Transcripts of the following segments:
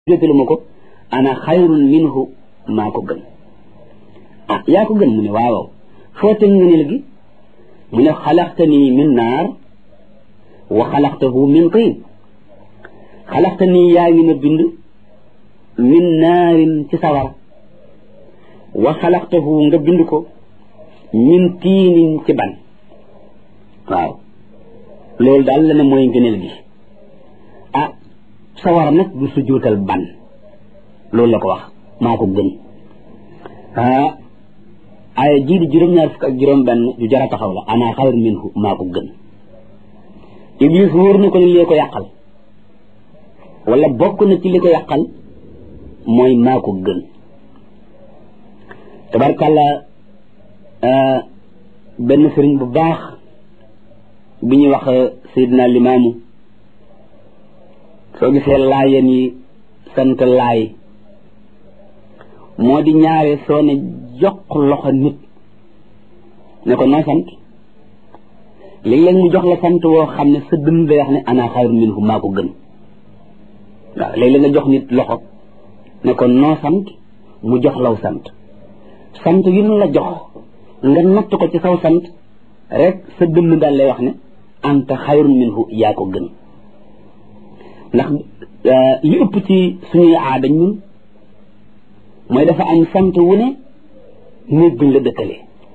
jotalu ma ko ana xayrun minhu maa ko gën ah yaa ko gën mu ne waaw foo teg ngëneel gi mu ne xalaqtani min naar wa xalaqtahu min tiin xalaqtani yaa ngi ma bind min naarin ci sawara wa xalaqtahu nga bind ko min tiinin ci ban waaw loolu daal la ne mooy ngëneel gi ah sawara nag du sujjóotal ban loolu la ko wax maa ko gën ah ay jii di juróom-ñaar fukk ak juróom benn ju jara taxaw la ana xayr minhu maa ko gën iblis wóor na ko ni lee ko yàqal wala bokk na ci li ko yàqal mooy maa ko gën tabarkàlla benn sëriñ bu baax bi ñuy wax Seydina Limaamu soo gisee laayeen yi sant laay moo di ñaare soo ne jox loxo nit ne ko noo sant léeg-léeg mu jox la sant woo xam ne sa dënn day wax ne ana xayrun minhu maa ko gën waaw léeg-léeg nga jox nit loxo ne ko noo sant mu jox law sant sant yu nu la jox nga natt ko ci saw sant rek sa dënn daal lay wax ne anta xayrun minhu yaa ko gën ndax li ëpp ci suñuy aada ñun mooy dafa am sant wu ne néeg buñ la dëkkalee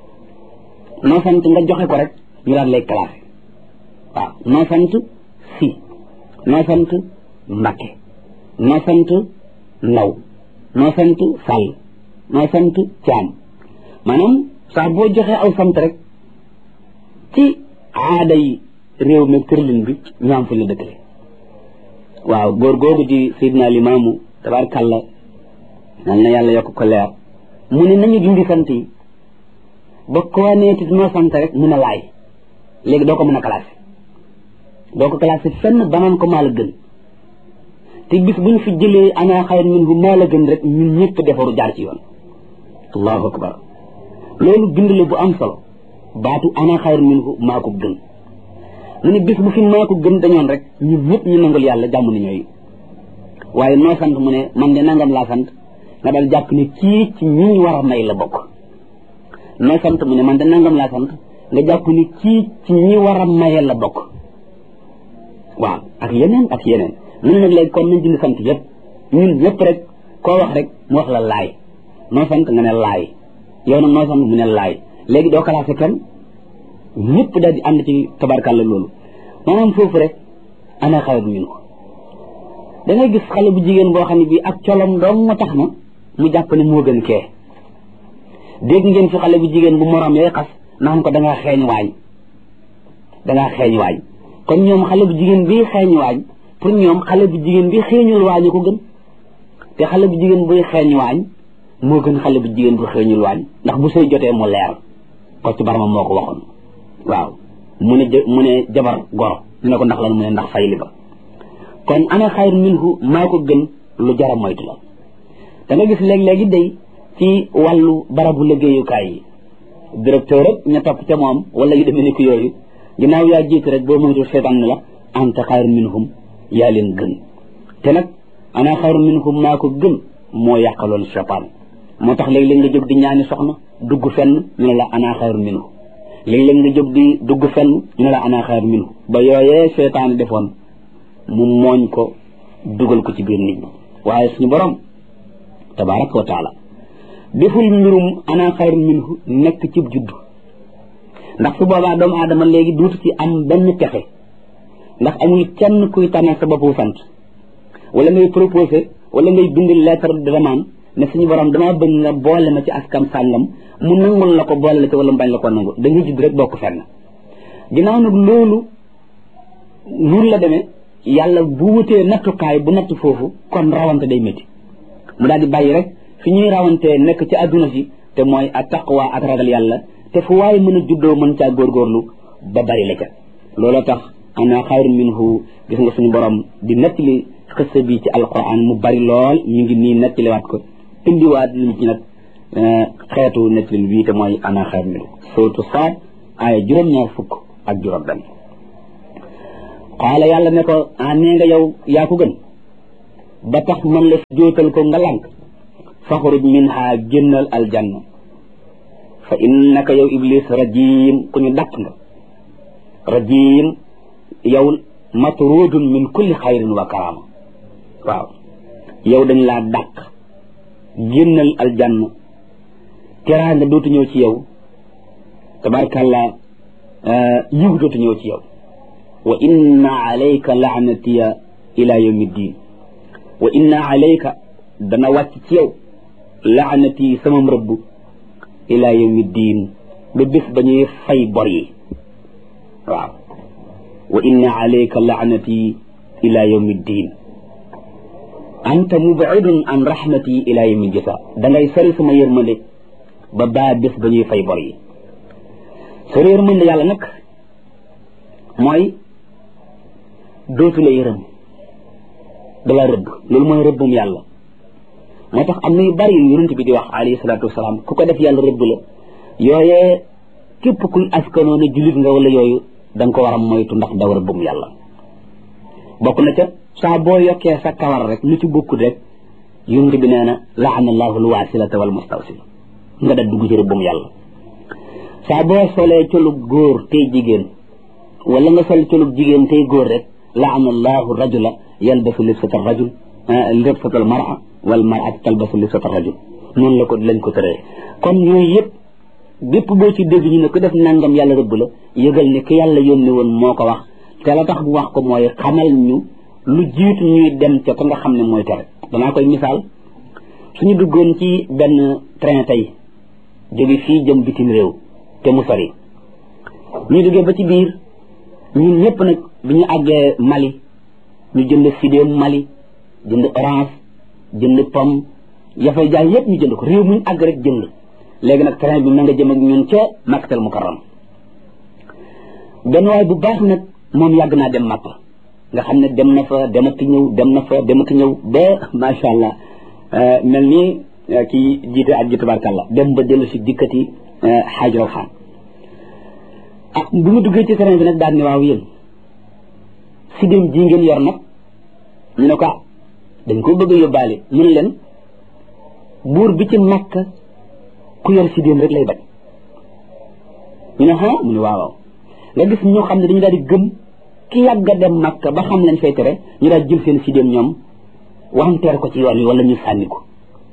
noo sant nga joxe ko rek ñu daan lay classé waaw noo sant si noo sant mbakke noo sant ndaw noo sant sàll noo sant caam maanaam sax boo joxee aw sant rek ci aada yi réew mi kërlin bi ñu am fuñ la dëkkalee waaw góor googu di Seydina Limaamu tabaarkàlla nal na yàlla yokk ko leer mu ne nañu dindi sant yi ba koo neeti noo sant rek mun a laay léegi doo ko mën a classé doo ko classé fenn banaan ko maa la gën te bis bu ñu fi jëlee ana xayr minhu maa la gën rek ñun ñëpp defaru jaar ci yoon allahu akbar loolu bind la bu am solo baatu ana xayr minhu maa ko gën mu ne bis bu fi maa ko gën dañoon rek ñun ñëpp ñu nangul yàlla jàmm ni ñooy waaye noo sant mu ne man de nangam laa sant nga dal jàpp ne kii ci ñi war a may la bokk noo sant mu ne man de nangam laa sant nga jàpp ni kii ci ñi war a maye la bokk waaw ak yeneen ak yeneen ñun nag léegi kon nañ dindi sant yëpp ñun ñëpp rek koo wax rek mu wax la laay noo sant nga ne laay yow nag noo sant mu ne laay léegi doo classé kenn ñëpp daal di ànd ci tabarkàlla loolu maanaam foofu rek ana xayru minhu da ngay gis xale bu jigéen boo xam ne bii ak colom doom ma tax na mu jàpp ne moo gën kee dégg ngeen fi xale bu jigéen bu morom yooy xas naan ko dangaa xeeñ waañ dangaa xeeñ waañ kon ñoom xale bu jigéen bii xeeñ waañ pour ñoom xale bu jigéen bi xeeñul waañu ko gën te xale bu jigéen buy xeeñ waañ moo gën xale bu jigéen bu xeeñul waañ ndax bu sëy jotee mu leer ko ci barma moo ko waxoon waaw mu ne mu ne jabar goro ñu ne ko ndax lan mu ne ndax fayli ba kon ana xayr minhu maa ko gën lu jara moytu la da nga gis léeg-léegi day ci wàllu barabu liggéeyukaay yi directeur rek ña topp ca moom wala yu demee ni ko yooyu ginnaaw yaa jiitu rek boo moytu seetaan ne la anta xayr minhum yaa leen gën te nag ana xayr minhum maa ko gën moo yàqaloon seytaan moo tax léeg-léeg nga jóg di ñaani soxna dugg fenn ñu ne la ana xayr minhu léeg-léeg nga jóg di dugg fenn ñu ne la ana xayr minhu ba yooyee seytaan defoon mu mooñ ko dugal ko ci biir nit ñi waaye suñu borom tabaraka wa taala deful mbirum ana xayr minhu nekk ci judd ndax su boobaa doomu aadama léegi duutu ci am benn pexe ndax amul kenn kuy tànnal sa boppu sant wala ngay proposé wala ngay bind lettre de demande ne suñu borom dama bëgg nga boole ma ci askan sàngam mu nangul la ko boole la ci wala mu bañ la ko nangul da ngay judd rek bokk fenn ginnaaw nag loolu noonu la demee yàlla bu wutee nattukaay bu natt foofu kon rawante day métti mu daal di bàyyi rek fi ñuy rawantee nekk ci adduna si te mooy a taqwa ak ragal yàlla te fu waaye mën a juddoo mën caa góorgóorlu ba bari la ca looloo tax ana xayru minhu gis nga suñu borom di nettali xëssa bi ci alquran mu bari lool ñu ngi nii nettaliwaat ko indiwaat liñ ci nag xeetu nettali bii te mooy ana xayru minhu suratu saad aaya juróom-ñaar fukk ak juróom benn qaala yàlla ne ko ah nee nga yow yaa ko gën ba tax man la jóotal ko nga lànk faxruj minha génnal aljanna fa innaka yow iblis rajim ku ñu dàq nga rajim yow matrudun min kulli xayrin wa karama waaw yow dañ laa dàq génnal aljanna teraanga dootu ñëw ci yow tabarkàlla yiw dootu ñëw ci yow wa inna alayka laanatiya ila yawmi ddin wa inna alayka dana wàcc ci yow laanati sama rëbb ila yawmi ddin ba bés ba ñuy fay bor yi waaw wa inna alayka laanati ila yawmi ddin anta mubidun an rahmati ila yawmi jasa da ngay sori sama yërmande ba baa bés ba ñuy fay bor yi sori yërmande yàlla nag mooy dootu la yërëm dala rëbb loolu mooy rëbbum yàlla moo tax am na yu bari yu yonent bi di wax alayhi salaatu wasalaam ku ko def yàlla rëbb la yooyee képp kuy askanoo ne jullit nga wala yooyu da nga ko war a moytu ndax daw rëbbum yàlla bokk na ca saa boo yokkee sa kawar rek lu ci bokkut rek yonent bi nee na laana allahu alwasilata wal mustawsila nga da dugg ci rëbbum yàlla saa boo solee colug góor tey jigéen wala nga sol colug jigéen tey góor rek laana allahu rajula yalbasu libsata rajul libsata almara wal maratu talbasu libsata rajul noonu la ko lañ ko tëree kon yooyu yëpp bépp boo ci dégg ñu ne ku def nangam yàlla rëbb la yëgal ne ki yàlla yónni woon moo ko wax te la tax bu wax ko mooy xamal ñu lu jiitu ñuy dem ca ka nga xam ne mooy tere danaa koy misaal suñu duggoon ci benn train tey jóge fii jëm bitim réew te mu sori ñu duggee ba ci biir ñun ñëpp nag bi ñu àggee Mali ñu jënd sidéem Mali jënd orange jënd pomme yafay jaay yëpp ñu jënd ko réew muñ àgg rek jënd léegi nag train bi ma nga jëm ak ñun ca Makkatal Mukarram benn waay bu baax nag moom yàgg naa dem Makka nga xam ne dem na fa demati ñëw dem na fa demati ñëw ba macha allah mel ni kii jiite ak ji tabarkàlla dem ba dellu si dikkati xaaj rawxaan ah bu mu duggee ci train bi nag daal ne waaw yéen si dem ji ngeen yor nag ñu ne ko dañ ko bëgg a yóbbaale mu ne leen buur bi ci makka ku yor si dem rek lay bañ ñu ne ah mu ne waaw waaw nga gis ñoo xam ne dañu daal di gëm ki yàgg a dem makka ba xam lañ fay tere ñu daal jël seen si dem ñoom wanteer ko ci yoon wi wala ñu sànni ko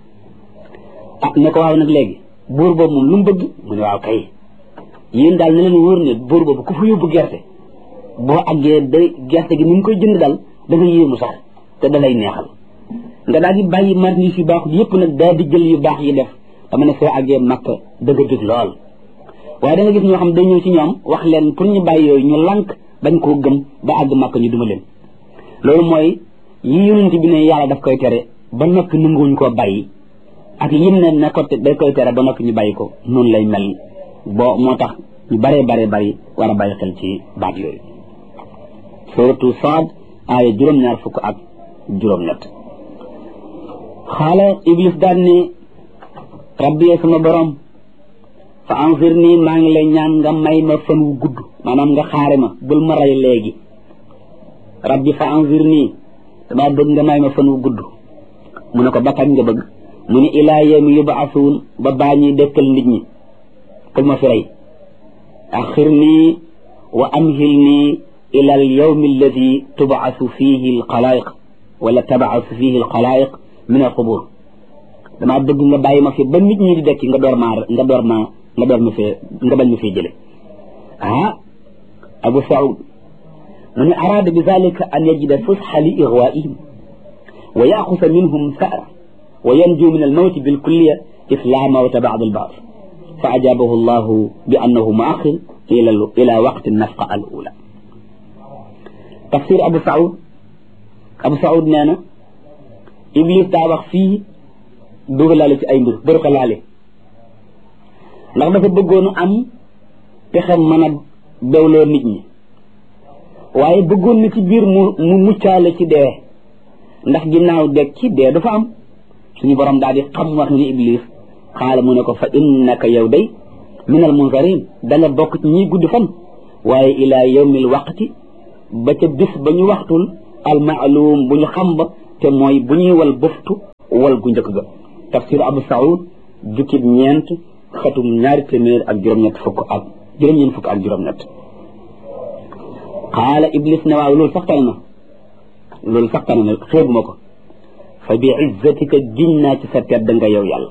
ah ne ko waaw nag léegi buur boobu moom lu mu bëgg mu ne waaw kay yéen daal ne leen wóor ne buur boobu ku fa yóbbu gerte boo àggee da gerte gi ni nga koy jënd daal da nga yéemu sax te da lay neexal nga daal di bàyyi marchandise yu baax yépp nag daal di jël yu baax yi def dama ne soo àggee makka da nga dégg lool waaye da nga gis ñoo xam day ñëw ci ñoom wax leen pour ñu bàyyi yooyu ñu lànk bañ koo gëm ba àgg makka ñu duma leen loolu mooy yi yonent bi ne yàlla daf koy tere ba noppi nanguwuñ koo bàyyi ak yim ne ne ko day koy tere ba noppi ñu bàyyi ko noonu lay mel boo moo tax ñu baree baree bari war a bàyyi xel ci baat yooyu suratu Saad aaya juróom-ñaar fukk ak juróom-ñett xaala iblis daan ne rabbi sama borom fa anzir nii maa ngi lay ñaan nga may ma fan wu gudd maanaam nga xaare ma bul ma rey léegi rabbi fa anzir nii damaa bëgg nga may ma fan wu gudd mu ne ko ba kañ nga bëgg mu ne ilaa yawmi yubaasuun ba baa ñuy dekkal nit ñi kul ma fi rey axir nii wa amhil nii ila al yawmi alladi tubaasu fihi al xalaayiq wala tabaasu fihi al xalaayiq min al qubur damaa bëgg nga bàyyi ma fi ba nit ñi di dekki nga door maa nga door maa nga door ma fee nga bañ ma fee jële ah abu saud mu ne araada bi zalika an yajida fusxa li igwaihim wa yaxusa minhum sara wa yanju min almawti bilkulliya if la mawta bada albaas fa ajabahu llahu bi annahu muaxir ila ila waqti nafqa al ula tafsir abu saud abu saud nee na iblis daa wax fii dugalaale ci ay mbir bëru ko laale ndax dafa bëggoon am pexe mën a bewloo nit ñi waaye bëggoon na ci biir mu mu muccaale ci dee ndax ginnaaw deg ci dee dafa am suñu borom daal di xam wax ni iblis xaala mu ne ko fa innaka yow day min al munzarin da nga bokk ci ñiy gudd fan waaye ila yawmil waqti ba ca bis ba ñu waxtul al maalum bu ñu xam ba te mooy bu ñuy wal bëftu wal gu njëkk ga tafsir abu saoud jukkib ñeent xatum ñaari téeméer ak juróom-ñett fukk ak juróom-ñeent fukk ak juróom-ñett xaala iblis ne waaw loolu sax tane na loolu sax tane na xeebuma ko fa bi izzatika giñ naa ci sa tedd nga yow yàlla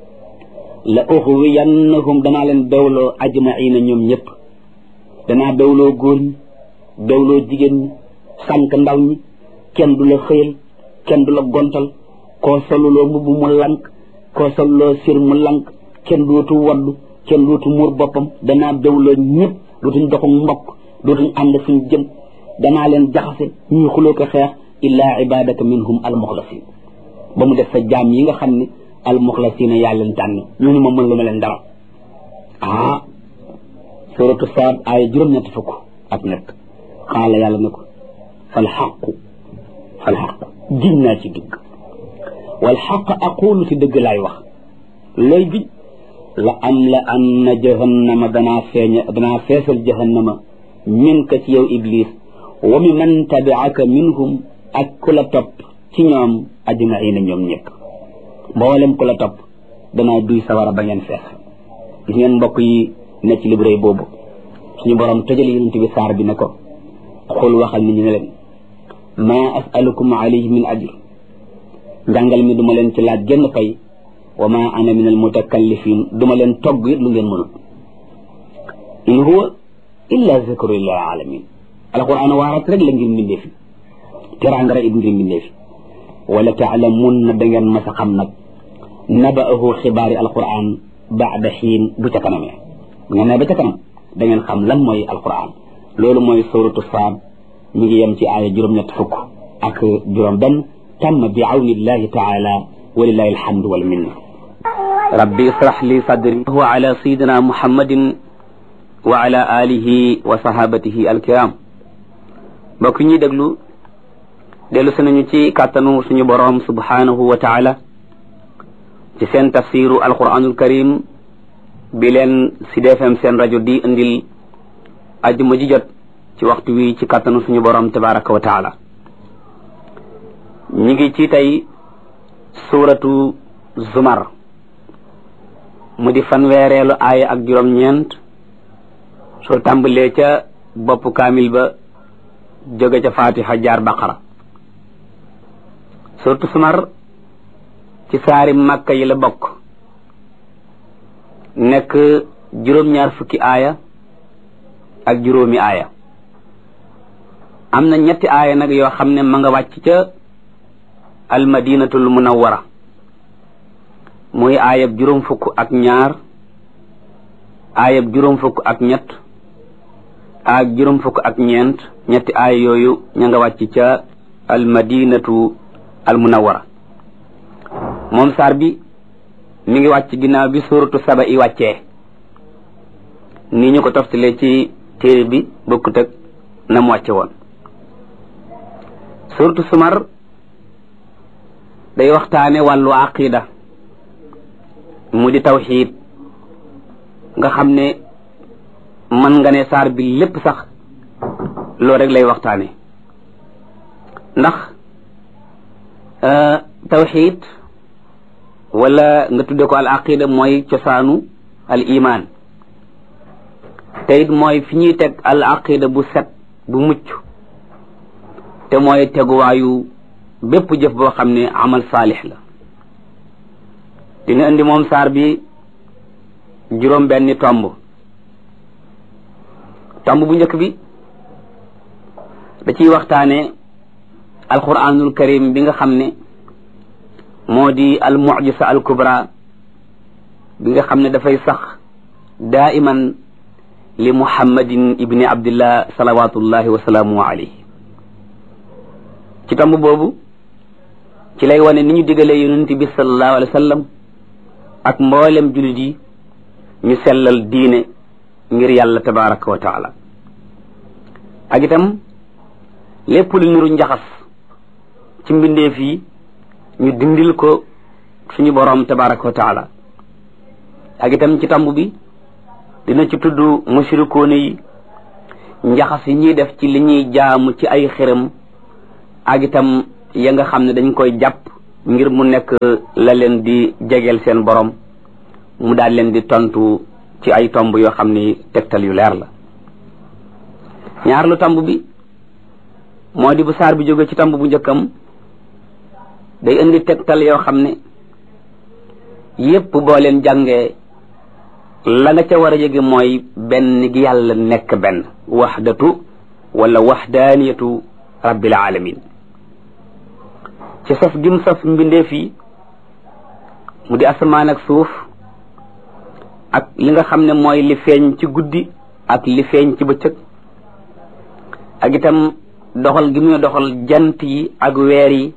la uxwiyannahum danaa leen bewloo ajmaina ñoom ñëpp danaa bewloo góor ñi bewloo jigéen ñi sànq ndaw ñi kenn du la xëyal kenn du la gontal koo soluloo mbubb mu lank koo soluloo sir mu lank kenn dootu waddu kenn dootu muur boppam danaa bewloo ñëpp dootuñ doxu mbokk dootuñ ànd fuñ jëm danaa leen jaxase ñuy xuloo ko xeex illaa ibadaka minhum almuxlasin ba mu def sa jaam yi nga xam ne almuxlasina yaa leen tànn ñooñu ma mën lu ma leen dara ah suratu saad aaya juróom-ñetti fukk ak nekk xaala yàlla ne ko fal xaqu fal xaqu giñ naa ci dëgg wal xaq aqulu ci dëgg laay wax looy giñ la am la an na jahannama danaa feeña danaa feesal jahannama min ka ci yow iblis wa mi man tabiaka minhum ak ku la topp ci ñoom ajmaina ñoom ñëpp mboolem ku la topp danaa duy sawara ba ngeen fees gis ngeen mbokk yi ne ci libré boobu suñu borom tëjal yonent bi saar bi ne ko xul waxal nit ñi ne leen ma asalukum alayhi min ajr njàngal mi duma leen ci laaj genn fay wa ma ana min al mutakallifin duma leen togg it lu ngeen mënul in huwa illa zikru lil alamin alquran waarat rek la ngir mbindee fi teraanga rek it ngir mbindee fi wala taalamun na da ngeen mas a xam nag naba'ahu xibaari alquran baada xiin bu ca kanamee bu ngeen ne ba ca kanam da ngeen xam lan mooy alquran loolu mooy suratu saad mi ngi yem ci aaya juróom-ñett fukk ak juróom benn تم بعون الله تعالى ولله الحمد والمنة ربي اشرح لي صدري هو على سيدنا محمد وعلى آله وصحابته الكرام mbokk ñi déglu dellu si nañu ci kàttanu suñu boroom subhanahu wa taala ci seen tafsiru alquranul karim bi leen Sud FM seen rajo di indil ajjuma ji jot ci waxtu wi ci kàttanu suñu boroom tabaraka wa taala ñi ngi ci tey suuratu zumar mu di fanweereelu aaya ak juróom-ñeent soo tàmbalee ca bopp kaamil ba jóge ca fatiha jaar baqara suuratu zumar ci saari màkka yi la bokk nekk juróom-ñaar fukki aaya ak juróomi aaya am na ñetti aaya nag yoo xam ne ma nga wàcc ca almadinatul munawwara muy aayab juróom fukk ak ñaar aayab juróom fukk ak ñett ak juróom fukk ak ñeent ñetti aaya yooyu ña nga wàcc ca almadinatu almunawwara moom saar bi mi ngi wàcc ginnaaw bi suuratu saba i wàccee ni ñu ko toftalee ci téere bi bokkut ak na mu wàcce woon suuratu sumar day waxtaane wàllu aqida mu di tawxiid nga xam ne mën nga ne saar bi lépp sax loolu rek lay waxtaane ndax tawxiid wala nga tudde ko al aqida mooy cosaanu al iman te it mooy fi ñuy teg al aqida bu set bu mucc te mooy teguwaayu bépp jëf boo xam ne amal saalix la dina indi moom saar bi juróom benni tomb tomb bu njëkk bi da ciy waxtaane alquranul karim bi nga xam ne moo di al mujisa al kubra bi nga xam ne dafay sax daiman li muhammadin ibni abdillah salawatullahi wa salaamu alayhi ci tomb boobu ci lay wane ni ñu digalee yonent bi sallallahu alayhi wa sallam ak mboolem jullit yi ñu sellal diine ngir yàlla tabaraka wa taala ak itam lépp lu niru njaxas ci mbindeef yi ñu dindil ko suñu boroom tabaraka wa taala ak itam ci tomb bi dina ci tudd mushrikoone yi njaxas yi ñuy def ci li ñuy jaamu ci ay xërëm ak itam ya nga xam ne dañ koy jàpp ngir mu nekk la leen di jegeel seen borom mu daal leen di tontu ci ay tomb yoo xam ni tegtal yu leer la ñaar lu tomb bi moo di bu saar bi jóge ci tomb bu njëkkam day indi tegtal yoo xam ne yépp boo leen jàngee la nga ca war a yëge mooy benn gi yàlla nekk benn waxdatu wala waxdaaniyatu rabbil alamin ci saf gim saf mbindeef yi mu di asamaan ak suuf ak li nga xam ne mooy li feeñ ci guddi ak li feeñ ci bëccëg ak itam doxal gi muy doxal jant yi ak weer yi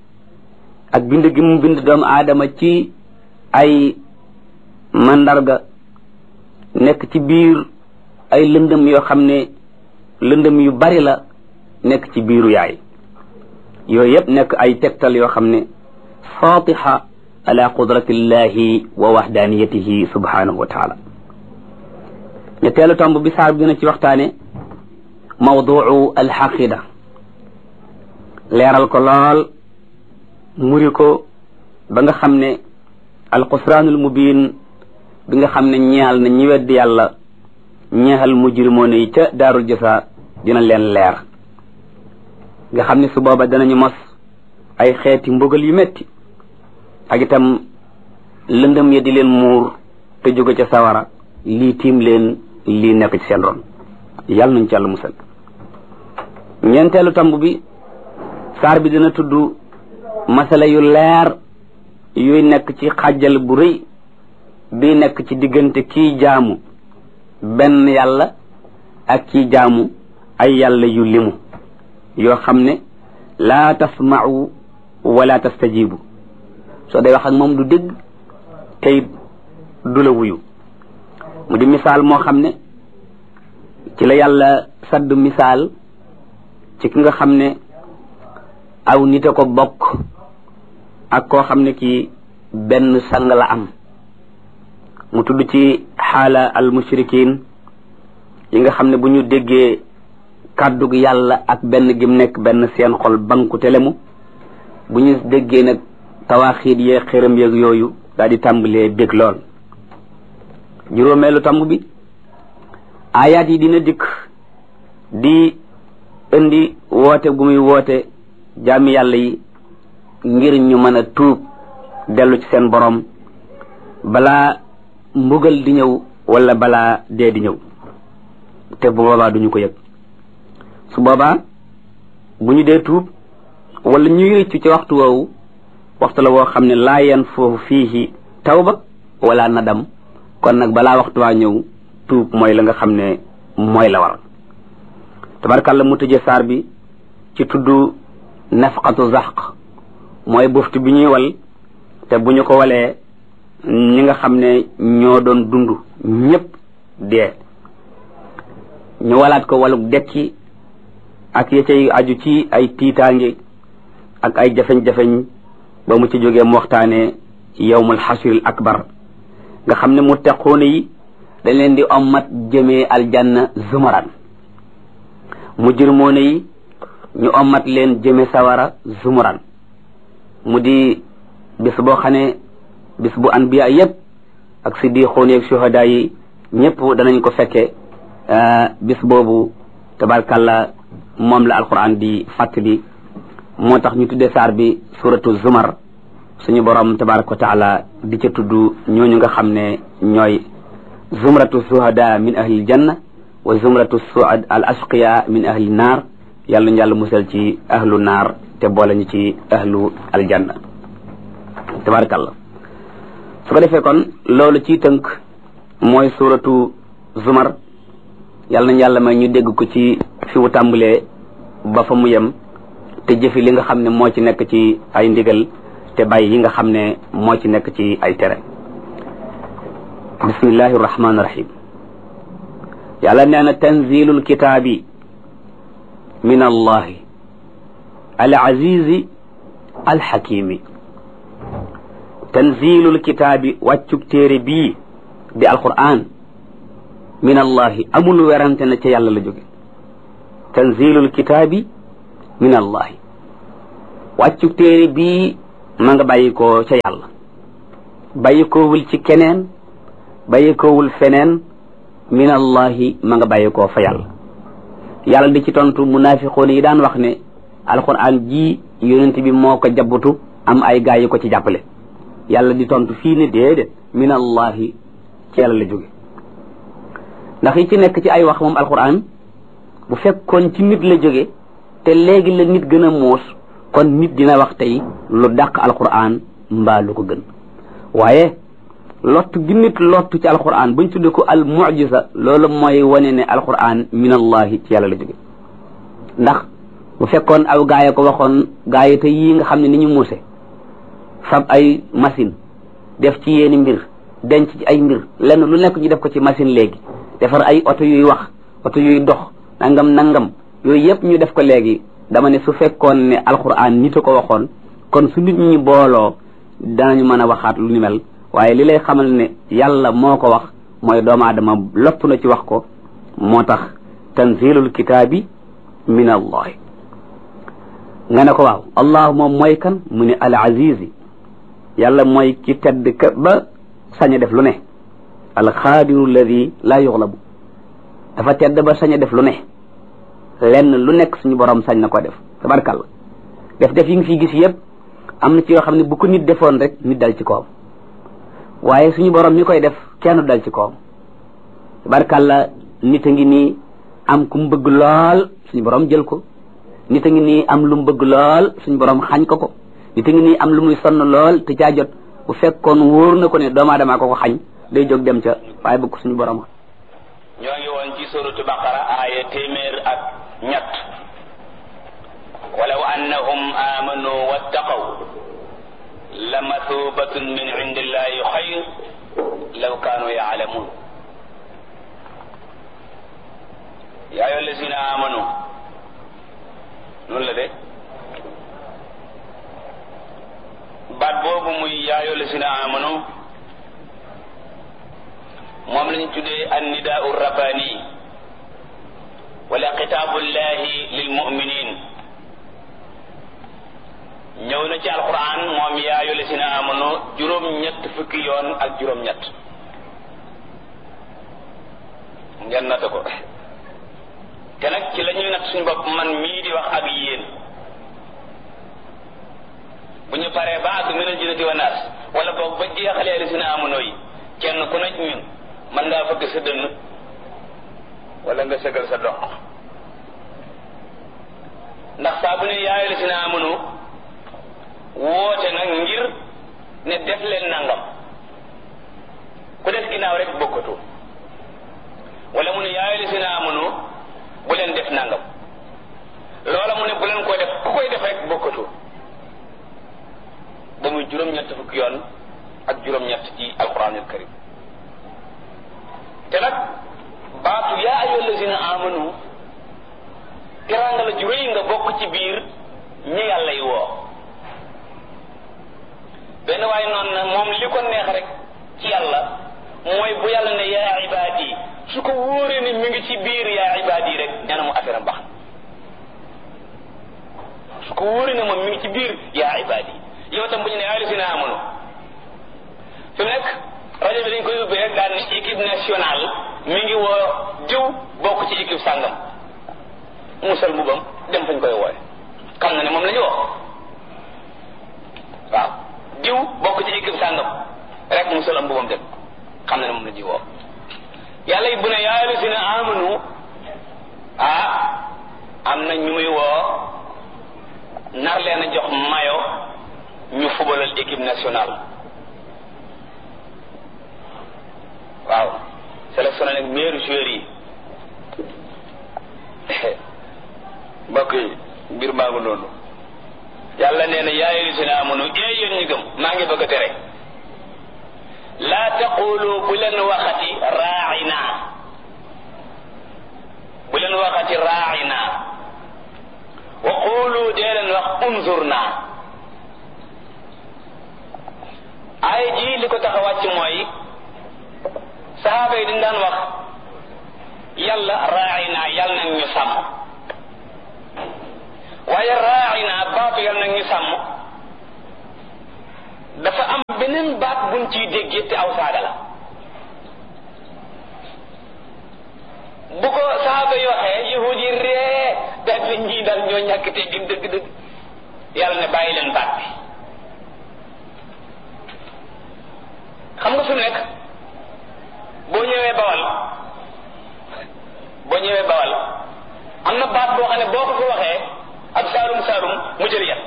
ak bind gi mu bind doomu aadama ci ay mandarga nekk ci biir ay lëndëm yoo xam ne lëndëm yu bari la nekk ci biiru yaay yooyu yëpp nekk ay tegtal yoo xam ne fatiha ala qudratillahi wa wahdaniyatihi subhanahu wa taala ñetteelu tomb bi saar bi gën a ci waxtaane mawduu alxaqida leeral ko lool muri ko ba nga xam ne alxusraanul mubin bi nga xam ne ñeexal na ñi weddi yàlla ñeexal mujrimoon yi ca daarul jasa dina leen leer nga xam ne su booba danañu mos ay xeeti mbugal yu metti ak itam lëndëm ya di leen muur te jóge ca sawara lii tiim leen lii nekk ci seen ron yàlla nañ ci yàlla musal ñeenteelu tomb bi saar bi dina tudd masala yu leer yuy nekk ci xàjjal bu rëy bi nekk ci diggante kii jaamu benn yàlla ak kii jaamu ay yàlla yu limu yoo xam ne laa tasma'u wala tastajibu soo day wax ak moom du dégg tey du la wuyu mu di misaal moo xam ne ci la yàlla sadd misaal ci ki nga xam ne aw nit a ko bokk ak koo xam ne kii benn sang la am mu tudd ci xaala al mushrikin yi nga xam ne bu ñu déggee kàddug yàlla ak benn gim nekk benn seen xol banku telemu bu ñu déggee nag tawaaxiit yee xëram yeeg yooyu daal di tàmbalee bég lool juróomeelu tàmb bi ayaat yi dina dikk di indi woote gu muy woote jaami yàlla yi ngir ñu mën a tuub dellu ci seen borom balaa mbugal di ñëw wala balaa dee di ñëw te bu boobaa duñu ko yëg su boobaa bu ñu dee tuub wala ñuy rëccu ci waxtu woowu waxtu la woo xam ne laa yan foofu fiihi tawba wala nadam kon nag balaa waxtu waa ñëw tuub mooy la nga xam ne mooy la war tabarkàlla mu tëjee saar bi ci tudd nafqatu zaq mooy buftu bi ñuy wal te bu ñu ko walee ñi nga xam ne ñoo doon dund ñépp dee ñu walaat ko waluk dekki ak ya cay aju ci ay tiitaange ak ay jafeñ-jafeñ ba mu ci jógee mu waxtaane yawmul xasril akbar nga xam ne mu teqoone yi dañ leen di ommat jëmee aljanna zumaran mu jërmoone yi ñu ommat leen jëme sawara zumuran mu di bis boo xam ne bis bu anbiya yépp ak siddiqoon yeeg shuhada yi ñëpp danañ ko fekke bis boobu tabarkalla moom la alquran di fàttali moo tax ñu tuddee saar bi suratu zumar suñu borom tabaraka wa taala di ca tudd ñooñu nga xam ne ñooy zumratu shuhada min ahli janna wa zumratu suad al ashqiya min ahli naar yàlla ñu yàlla musal ci ahlu naar te boole ñu ci ahlu aljanna tabarakallah su ko defee kon loolu ci tënk mooy suratu zumar yàlla nañ yàlla may ñu dégg ko ci fi mu tàmbalee ba fa mu yem te jëfi li nga xam ne moo ci nekk ci ay ndigal te bàyyi yi nga xam ne moo ci nekk ci ay tere bismillahi rahmaani rahim yàlla nee na tanzilul kitaabi min allahi al azizi al xakimi tanzilul kitaabi wàccug téere bii di alquran min allahi amul werante na ca yàlla la jóge tanzilul kitaabi min allahi wàccu téere bii ma nga bàyyi ko ca yàlla bàyyi koowul ci keneen bàyyi koowul feneen min allahi ma nga bàyyi koo fa yàlla yàlla di ci tontu munaafiqoon yi daan wax ne alquran ji yonent bi moo ko jabbutu am ay gaa yi ko ci jàppale yàlla di tontu fii ne déedéet min allahi ci yàlla la jóge ndax yi ci nekk ci ay wax moom alquran bu fekkoon ci nit la jóge te léegi la nit gën a muus kon nit dina wax tey lu dàq alquran mbaa lu ko gën waaye lott gi nit lottu ci alquran buñ tudde ko al mujiza loolu mooy wane ne alquran min allahi ci yàlla la jóge ndax bu fekkoon aw gaay ko waxoon gaay te yii nga xam ne ni ñu muuse fab ay machine def ci yéeni mbir denc ci ay mbir lenn lu nekk ñu def ko ci machine léegi defar ay oto yuy wax oto yuy dox nangam nangam yooyu yëpp ñu def ko léegi dama ne su fekkoon ne alquran nit a ko waxoon kon su nit ñi booloo danañu mën a waxaat lu ni mel waaye li lay xamal ne yàlla moo ko wax mooy doomu aadama lopp na ci wax ko moo tax tanzilul kitaabi min allahi nga ne ko waaw allah moom mooy kan mu ne al azizi yàlla mooy ki tedd ka ba sañ a def lu ne al xaadiru alladi laa yuxlabu dafa tedd ba sañ a def lu ne lenn lu nekk suñu borom sañ na ko def tabarkàlla def def yi nga fi gis yëpp am na ci yoo xam ne bu ko nit defoon rek nit dal ci kawam waaye suñu borom mi koy def kenn dal ci kawam tabarkàlla nit a ngi nii am ku mu bëgg lool suñu borom jël ko nit a ngi nii am lu mu bëgg lool suñu borom xañ ko ko nit a ngi nii am lu muy sonn lool te caa jot bu fekkoon wóor na ko ne doomu aadama ko ko xañ day jóg dem ca waaye bëgg suñu borom ñoo ngi woon ci suratu baqara aaya téeméer ak ñett walaw annahum amanu wattaqaw la mathubatun min indillahi xayr law kaanu yaalamun yaa ayyuha allazina amanu noonu la de baat boobu muy yaa ayyuha allazina amanu moom lañ tuddee annidaau rabbani wala xitaabullahi lil muminin ñëw na ci alquran moom yaa ayyuha allazina amanu juróom-ñett fukki yoon ak juróom-ñett ngeen natt ko te nag ci la ñuy natt suñu bopp man mii di wax ak yéen bu ñu paree ba àgg minal jinnati wa naas wala boog ba jeexalee allazina amanu yi kenn ku nekk ñun mën ngaa fëgg sa dënn wala nga sëgal sa dox ndax saa bu ne yaa ayyuha allazina amanu woote nag ngir ne def leen nangam ku def ginnaaw rek bokkatu wala mu ne yaa ayyuha allazina amanu bu leen def nangam loola mu ne bu leen ko def ku koy def rek bokkatu ba muy juróom-ñett fukki yoon ak juróom-ñett ci alquranul karim te nag baatu yaa ayyuha allazina amanu teraanga la ju rëy nga bokk ci biir ñi yàlla yi woo benn waaye noonu na moom li ko neex rek ci yàlla mooy bu yàlla ne yaa ibaadi su ko wóoree ne mi ngi ci biir yaa ibaadi rek nee na mu affaire am baax su ko wóoree ne moom mi ngi ci biir yaa ibaadi yow tam bu ñu ne yaa allazina amanu fi mu nekk rajo bi dañ koy ubbi rek daal ne équipe nationale mi ngi woo diw bokk ci équipe sàngam musal mbubam dem fañ koy wooye xam na ne moom la ñu woo waaw diw bokk ci équipe sàngam rek musal am mbubam dem xam na ne moom la ñuy woo yàlla it bu ne yaa allazina amanu ah am na ñu muy woo nar leen a jox mayo ñu fubalal équipe nationale waaw sélectionné nag meilleur joueur yi mbokk yi mbir maa ngi noonu yàlla nee na yaa ayyuhallazina amanu ee yéen ñi gëm maa ngi bëgg a tere laa taqulu bu leen waxati raa'ina bu leen waxati raa'ina wa qulu dee leen wax unzurna ay ji li ko tax a wàcc mooy saxaaba yi dañ daan wax yàlla raa'ina yàlla nag ñu sàmm waaye raa'ina baatu yal nag ñu sàmm dafa am beneen baat buñ ciy déggee te aw saaga la bu ko saaba yi waxee yahud yi ree daal di ñii daal ñoo ñàkk te gin dëgg-dëgg yàlla ne bàyyi leen baat bi xam nga fi mu nekk boo ñëwee bawal boo ñëwee bawal am na baat boo xam ne boo ko fi waxee ab saalum saalum mu jël yat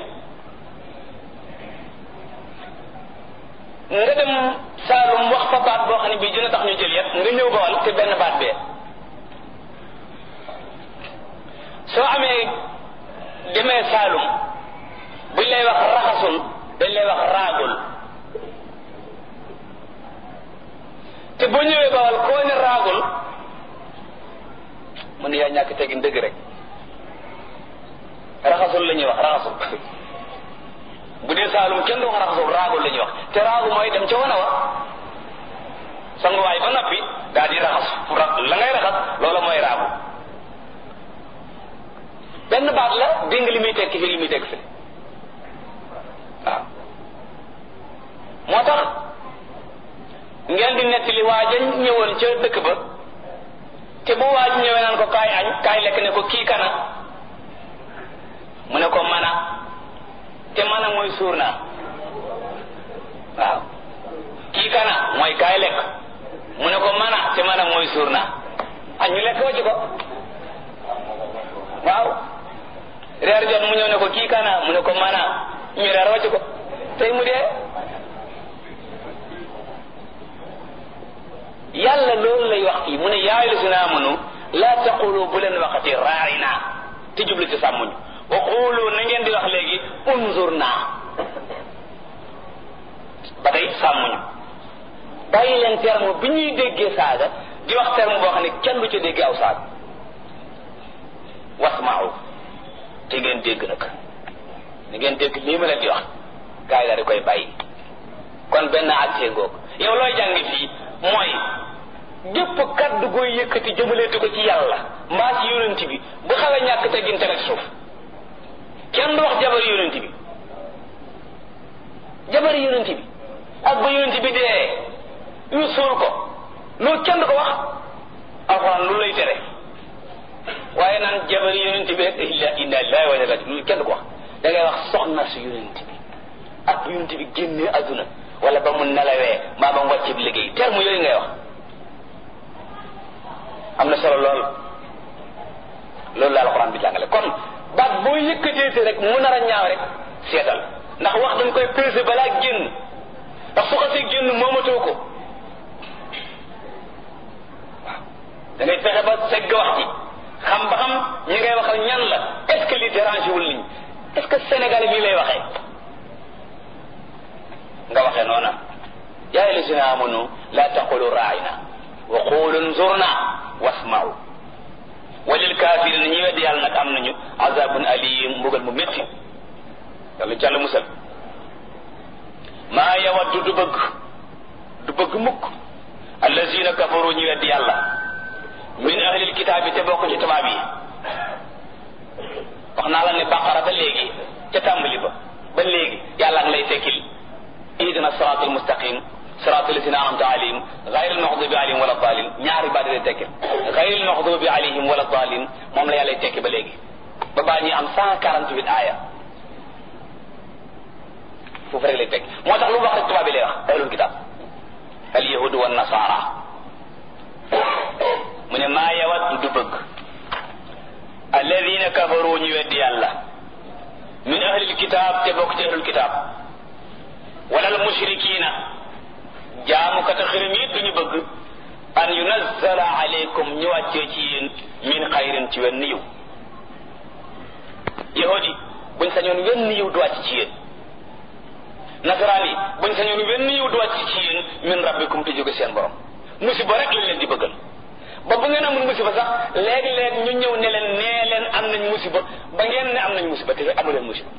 nga dem saalum wax fa baat boo xam ne bii dina tax ñu jël yat nga ñëw bawal te benn baat bee soo amee demee saalum buñ lay wax raxasul dañ lay wax raagul te boo ñëwee bawal koo ne raagul mu ne yaa ñàkk tegin dëgg rek raxasul la ñuy wax raxasul bu dee saalum kenn du wax raxasul raagul la ñuy wax te raagu mooy dem ca wana wa sanguwaay ba noppi daal di raxas la ngay raxas loola mooy raagu benn baat la dégg li muy tekki fi li muy tekki fi waaw moo tax ngeen di nettali waaja ñëwoon ca dëkk ba te bu waaj ñëwee naan ko kaay añ kaay lekk ne ko kii kana mu ne ko mana te mana mooy suur naa waaw kii kana mooy kaay lekk mu ne ko mana te mana mooy suur naa añ ñu lekk wacc ko waaw reer jot mu ñëw ne ko kii kana mu ne ko mana ñu reer wacc ko tey mu dee yàlla loolu lay wax fii mu ne yaa ayyuhallazina amanu laa taqulu bu leen waxati raarina te jublu ci sàmmuñu wa qulu na ngeen di wax léegi unzurna ba tey sàmmuñu bàyyi leen terme bi ñuy déggee saaga di wax terme boo xam ne kenn du ca déggee aw saaga wasmaaw te ngeen dégg nag ni ngeen dégg lii ma leen di wax gars yi daal di koy bàyyi kon benn àttee ngoog yow looy jàng fii mooy gépp kaddu gooy yëkkati jëmaleetu ko ci yàlla mbaa ci yonent bi bu xawee ñàkk teggin teg suuf kenn du wax jabar yonent bi jabar yonent bi ak ba yonent bi dee ñu suul ko loolu kenn du ko wax alxuraan lu lay tere waaye naan jabar yonent bi rek illa inna lillahi wa inna ilayhi loolu kenn du ko wax da ngay wax soxna si yonent bi ak bu yonent bi génnee adduna wala ba mu nelawee mbaa ba mu wàcce bi liggéey terme yooyu ngay wax am na solo lool loolu la alxuraan bi jàngale kon baat boo yëkkateete rek mu nar a ñaaw rek seetal ndax wax dañ koy peser balaa génn ndax su xasee génn moomatoo ko waaw da ngay fexe ba segg wax ji xam ba xam ñi ngay waxal ñan la est ce que li dérange wul nit est ce que Sénégal lii lay waxee nga waxee noona yaa ayyuhallazina amanu la taqulu raayna wa qulu nzurna wasma'u walil kaafirina ñi weddi yàlla nag am nañu azabun alim mbugal mu métti yàlla ci yàlla musal maa yawaddu du bëgg du bëgg mukk allazina kafaru ñi weddi yàlla min ahlil kitaabi te bokk ci tubaab yi wax naa la ne baqara ba léegi ca tàmbali ba ba léegi yàlla ngi lay tekkil ihdina siraat almustaqim siraat alladina anamta alayhim gayr almaxdubi alayhim wala dalin ñaari baat lay tekkil gayr almaxdubi alayhim wala dalin moom la yàlla lay tekki ba léegi ba baa ñuy am cent quarante huit aaya foofu rek lay tekki moo tax lu wax rek tubaab bi lay wax ahlul kitab al yahudu wa nasara mu ne maa yawat du bëgg alladina kafaru ñu weddi yàlla min ahlil kitab te bokk ci ahlul kitab wala al mushrikina jaamukata xirim yi duñu bëgg an yunazzala alaykum ñu wàccee ci yéen min xayrin ci wenn yiw yahudi buñ sañoon wenn yiw du wàcc ci yéen nasaraan yi buñ sañoon wenn yiw du wàcc ci yéen min rabbikum te jóge seen borom musiba rek lañ leen di bëggal ba bu ngeen amul musiba sax léeg-léeg ñu ñëw ne leen nee leen am nañ musiba ba ngeen ne am nañ musiba te amu leen musiba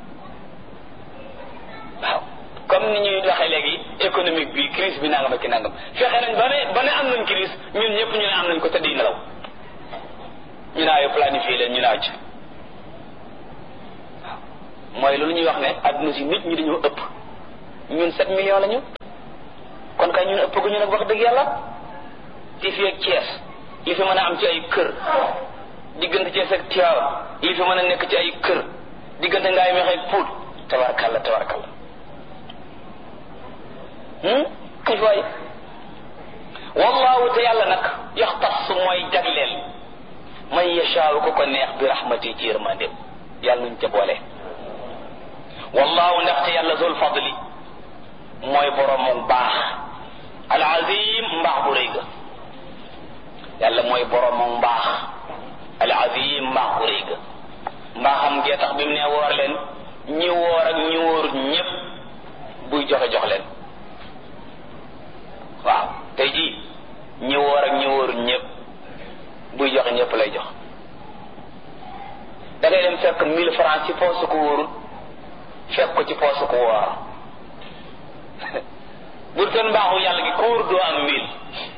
waaw comme ni ñuy waxee léegi économique bi crise bi nangam ak ki nangam fexe nañ ba ne ba ne am nañ crise ñun ñëpp ñu ne am nañ ko tëdd nelaw ñu naa yo planifié leen ñu naaw ci mooy loolu ñuy wax ne adduna si nit ñi dañoo ëpp ñun sept millions lañu kon kay ñun ëpp gu ñu nag wax dëgg yàlla ci fi ak Thiès li fi mën a am ci ay kër diggante Thiès ak Tivaouane li fi mën a nekk ci ay kër diggante ngaay meex ak Pout tabarakalla tabarakalla kay waay wallahu te yàlla nag yaxtas mooy jagleel man yashaaw ko ko neex bi rahmati ci yërmandeem yàlla nuñ ca boole wallahu ndaxte yàlla zul fadli mooy borom mu baax al azim mbaax bu rëy ga yàlla mooy borom mu mbaax al azim mbaax bu rëy ga mbaaxam gee tax bi mu ne woor leen ñi woor ak ñi wóorut ñépp buy joxe jox leen waaw tey jii ñi woor ak ñi wóorut ñépp buy joxe ñépp lay jox da ngay dem fekk mille francs ci poosu ko wóorut fekk ko ci poosu ko woor bu doon mbaaxu yàlla gi ko wóor doo am mille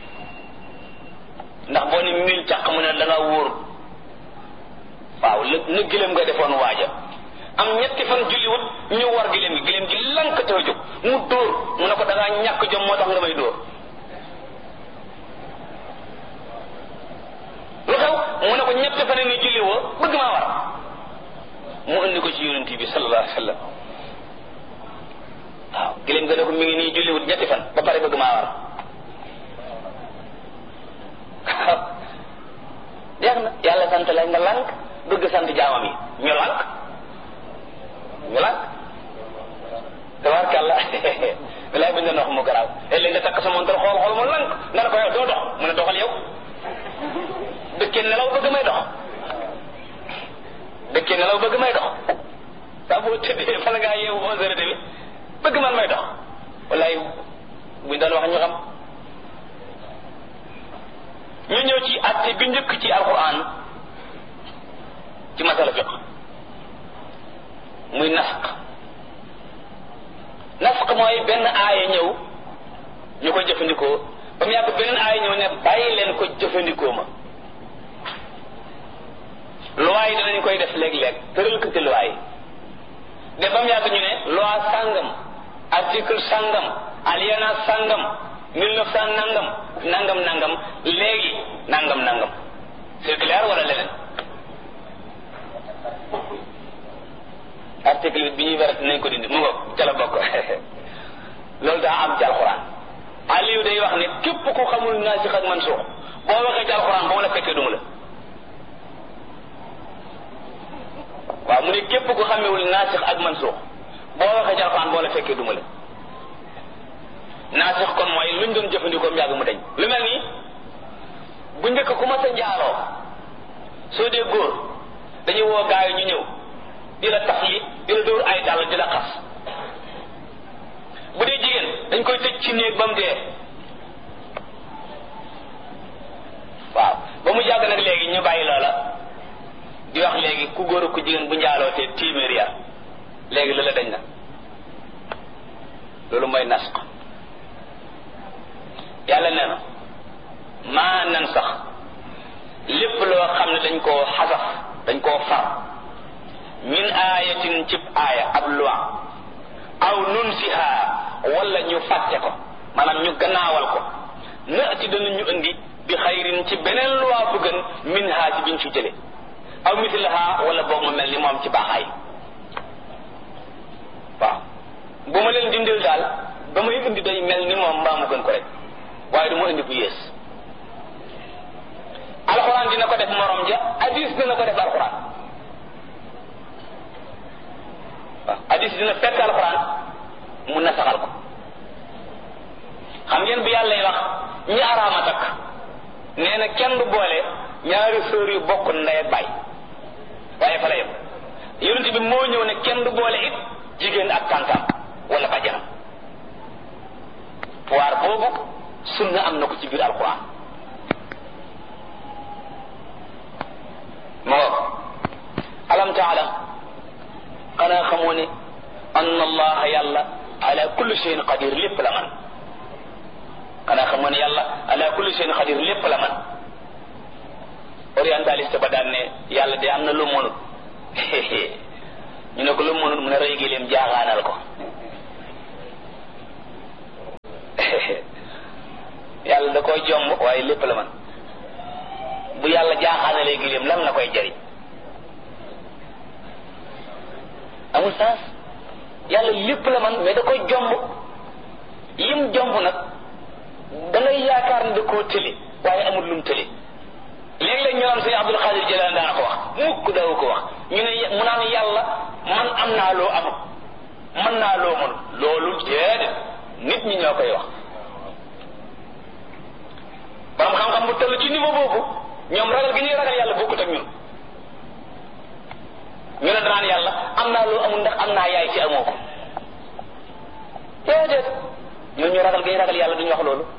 ndax boo ne mille càq mu ne da nga wóor waaw la na gëlëm nga defoon waaja am ñetti fan julliwut ñu war gëlëm gi gëlëm gi lank te jóg mu dóor mu ne ko da ngaa ñàkk jom moo tax nga may dóor lu xew mu ne ko ñetti fan ni julli woo bëgg maa war mu indi ko ci yonent bi sallallahu alayhi wa sallam waaw gëlëm nga ne ko mi ngi nii julliwut ñetti fan ba pare bëgg maa war jeex na yàlla sant la nga lànk bëgg sant jaamam yi ñu lànk ñu lànk tabarkàlla bilaay bi nga wax mu garaaw léeg nga takk sa montar xool xool mu lànk nga ne ko yow doo dox mu ne doxal yow dëkkee nelaw bëgg may dox dëkkee nelaw bëgg may dox saa boo tëddee fan ngaa yeewu onze heures bi bëgg man may dox wallaay buñ doon wax ñu xam ñu ñëw ci atte bi njëkk ci alquran ci masala fiq muy nasq nasq mooy benn aaya ñëw ñu ko jëfandikoo ba mu yàgg beneen aaya ñëw ne bàyyi leen ko jëfandikoo ma loi yi danañ koy def léeg-léeg tëral ko ci loi yi de ba mu yàgg ñu ne loi sàngam article sàngam alinéa sàngam mille neuf cent nangam nangam nangam léegi nangam nangam c'est clair wala leneen article bi bi ñuy wérat nañ ko dindi mu ngo ca la bokk loolu daa am ci alxuraan Aliou day wax ne képp ku xamul naasix ak mansuux boo waxee ci alxuraan ba ma la fekkee duma la waaw mu ne képp ku xamewul naasix ak mansuux boo waxee ci alxuraan boo la fekkee duma la naasix kon mooy luñ doon jëfandikoo yàgg mu dañ lu mel nii bu njëkk ku ma sa njaaloo soo dee góor dañuy woo gaa yi ñu ñëw di la tax yi di la dóor ay dàll di la xas bu dee jigéen dañ koy tëj ci néeg ba mu dee waaw ba mu jàgg nag léegi ñu bàyyi loola di wax léegi ku góor ak ku jigéen bu njaaloo te téeméer ya léegi loola dañ na loolu mooy nasq yàlla nee na maa nan sax lépp loo xam ne dañ koo xasaf dañ koo far min aayatin cib aaya ab loi aw nunsiha wala ñu fàtte ko maanaam ñu gannaawal ko naati dana ñu indi bi xayrin ci beneen loi bu gën min ha ci biñ fi jële aw mislaha wala boog mu mel ni moom ci baaxaay waaw bu ma leen dindil daal ba may indi day mel ni moom mbaa mu gën ko rek waaye du ma indi bu yées alxuraan dina ko def morom ja hadis dina ko def alxuraan waaw hadis dina fekk alxuraan mu nasaxal ko xam ngeen bu yàlla wax ñi araama takk nee na kenn du boole ñaari sœur yu bokk ndey ak baay waaye fa la yem yonent bi moo ñëw ne kenn du boole it jigéen ak tàntam wala bàjjanam pouvoir boobu sunna am na ko ci biir alquran moo alam taala xanaa xamoo ne anna allaha yàlla ala kulli shay'in qadir lépp la man xanaa xamoo ne yàlla ala kulli shay'in qadir lépp la man orientaliste ba daan ne yàlla de am na lu mënut ñu ne ko lu mu mënul mu ne rëy gileem jaaxaanal ko yàlla da koy jomb waaye lépp la man bu yàlla jaaxaanalee gileem lan la koy jariñ amul sens yàlla lépp la man mais da koy jomb yim jomb nag da ngay yaakaar ne da koo tëli waaye amul lum tëli léeg-léeg ñu naan sëñ Abdul Xaadir Jilaan daana ko wax mukk daw ko wax ñu ne mu naan yàlla man am naa loo amul man naa loo mënul loolu déedéet nit ñi ñoo koy wax borom xam-xam bu toll ci niveau boobu ñoom ragal gi ñuy ragal yàlla bokkut ak ñun ñu ne danaan yàlla am naa loo amul ndax am naa yaay ci amoo ko déedéet ñun ñu ragal gi ñu ragal yàlla duñu wax loolu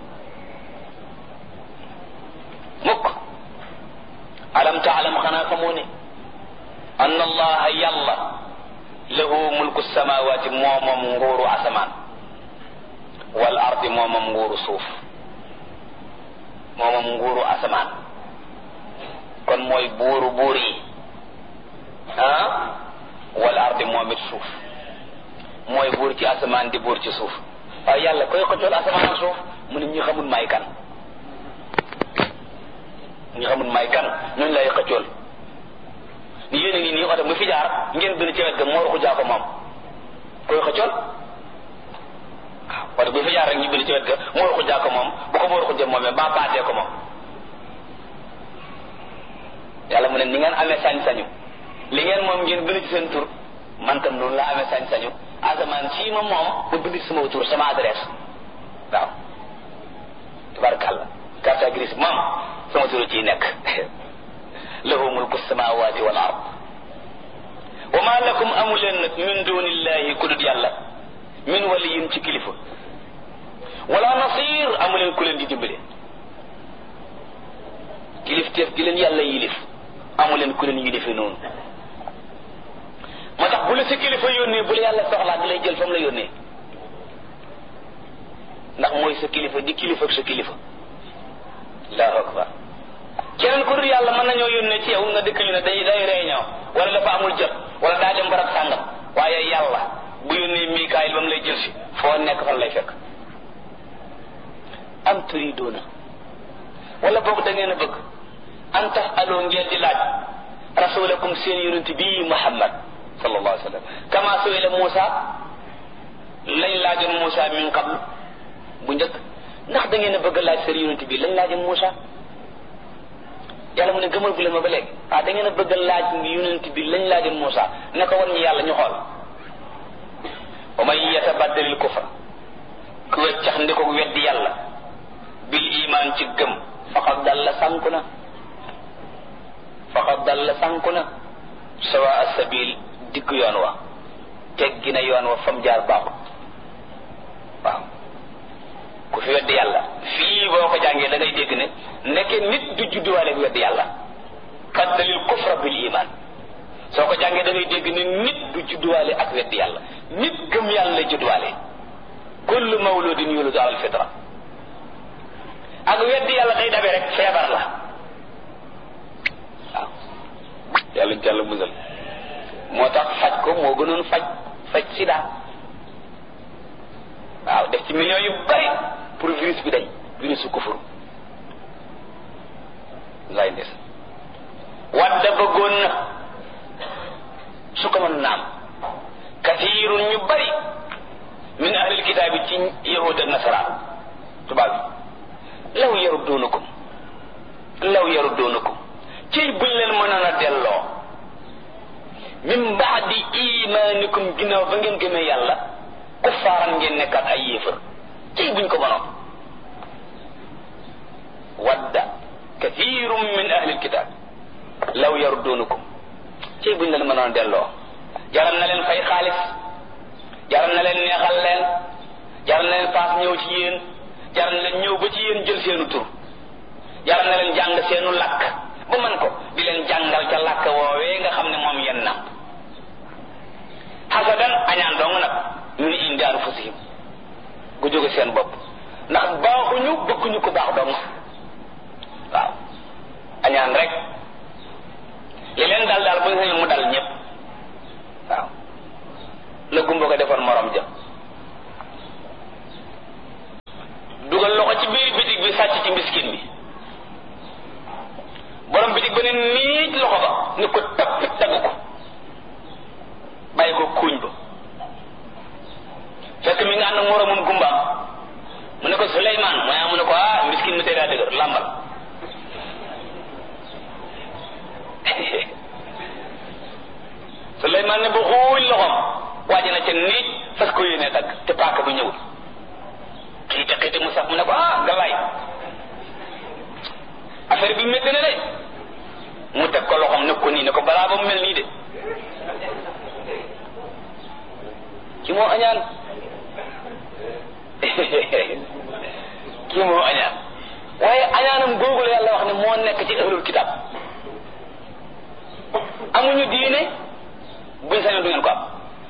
mukk alam taalam xanaa xamoo ne anna allaha yàlla lahu mulku samawati moomam nguuru asamaan wal ardi moomam nguuru suuf moomam nguuru asamaan kon mooy buuru buur yi ah wal ardi moom it suuf mooy buur ci asamaan di buur ci suuf waaye yàlla koy xëccool asamaan ak suuf mu ne ñi xamul may kan ñi xamul may kan ñooñu lay xëccool ni yéen a ngi nii oto mu fi jaar ngeen bind ci wet ga moo ruxu jaa ko moom koy xëccool waaw oto bu fi jaar rek ñu bind ci wet ga moo ruxu jaa ko moom bu ko moo ruxu jëm moomee ba baatee ko moom yàlla mu ne ni ngeen amee sañ-sañu li ngeen moom ngeen bind ci seen tur man tam noonu laa amee sañ-sañu asamaan sii ma moom ma bind ci sama tur sama adresse waaw tabarakàllah carte grise moom sama turu ciy nekk lahu mulku samawati wal ard wa ma lakum amu leen nag min dunillahi ku dut yàlla min waliyin ci kilifa wala nasir amu leen ku leen di dimbale kilif teef gi leen yàlla yilif amu leen ku leen yilife noonu moo tax bu la sa kilifa yónnee bu la yàlla soxlaa da lay jël fa mu la yónnee ndax mooy sa kilifa di kilifa ak sa kilifa allahu akbar keneen ku dul yàlla mën nañoo yónnee ci yow nga dëkk ñu ne day day réunion wala dafa amul jot wala daa dem barab sàngam waaye yàlla bu yónnee Mikaayil ba mu lay jël si foo nekk fan lay fekk am turidoona wala boog da ngeen a bëgg an tax aloo ngeen di laaj rasulakum seen yonent bii Muhammad sallallahu alayhi wa sallam kama suila Muusa lañ laajoon Muusa min qablu bu njëkk ndax da ngeen a bëgg laaj seen yonent bii lañ laajoon Muusa yàlla mu ne gëmal bu leen ma ba léegi ah da ngeen a bëgg laaj yonent bi lañ laajoon Muusa ne ko wan ñu yàlla ñu xool wa man yatabaddalil kufra ku weccax ndi ko weddi yàlla bil iman ci gëm faqad dalla sànku na faqad dalla sànku na sawa asabil digg yoon wa teggi na yoon wa fam jaar baaxut waaw ku fi weddi yàlla fii boo ko jàngee da ngay dégg ne nekke nit du judduwaale weddi yàlla faddalil kufra bil iman soo ko jàngee da ngay dégg ne nit du judduwaale ak weddi yàlla nit gëm yàlla lay judduwaale kullu mawludin yuladu ala alfitra ak weddi yàlla day dabe rek feebar la waaw yàlla ñu jàll musal moo tax faj ko moo gënoon faj faj sida waaw def ci millions yu bari pour virus bi dañ virus su kufur lay des wadda bëggoon na su ko mën naam kathirun ñu bari min ahlil kitaabi ci yahud ak nasaraan tubaab bi law yarudduunakum law yarudduunakum ciy buñ leen mënoon a delloo min baadi imaanikum ginnaaw ba ngeen gëmee yàlla kuffaaran ngeen nekkaat ay yéefar ciy buñ ko mënoon wadda kathirun min ahlil kitaab law yarudduunakum ciy buñ leen mënoon a delloo jaral na leen fay xaalis jaral na leen neexal leen jaral na leen paas ñëw ci yéen jaral na leen ñëw ba ci yéen jël seenu tur jaral na leen jàng seenu làkk ba man ko di leen jàngal ca làkk woowee nga xam ne moom yenn na xasadan añaan dong nag min indi anfusihim gu jóge seen bopp ndax baaxuñu bëgguñu ko baax dong waaw añaan rek li leen dal daal bu ñu mu dal ñëpp waaw la gumba ko defoon morom ja dugal loxo ci biir bitig bi sàcc ci miskin bi borom bitig ba ne niit loxo ba ni ko tappit dagg ko bàyyi ko kuuñ ba fekk mi nga ànd ak moromum gumbaam mu ne ko Suleymaan mu ne mu ne ko ah miskin mi tey daa dëgër làmbal Suleymaan ne ba xuuñ loxoom waaji na ca niit fas ko yéene dagg te paaka bu ñëwul xiite xiite mu sax mu ne ko ah galaay affaire bi métti na de mu teg ko loxoom ne ko nii ne ko balaa ba mu mel nii de ki moo añaan kii moo añaan waaye añaanam googu la yàlla wax ne moo nekk ci ahlul kitab amuñu diine buñ sañoon du ngeen ko am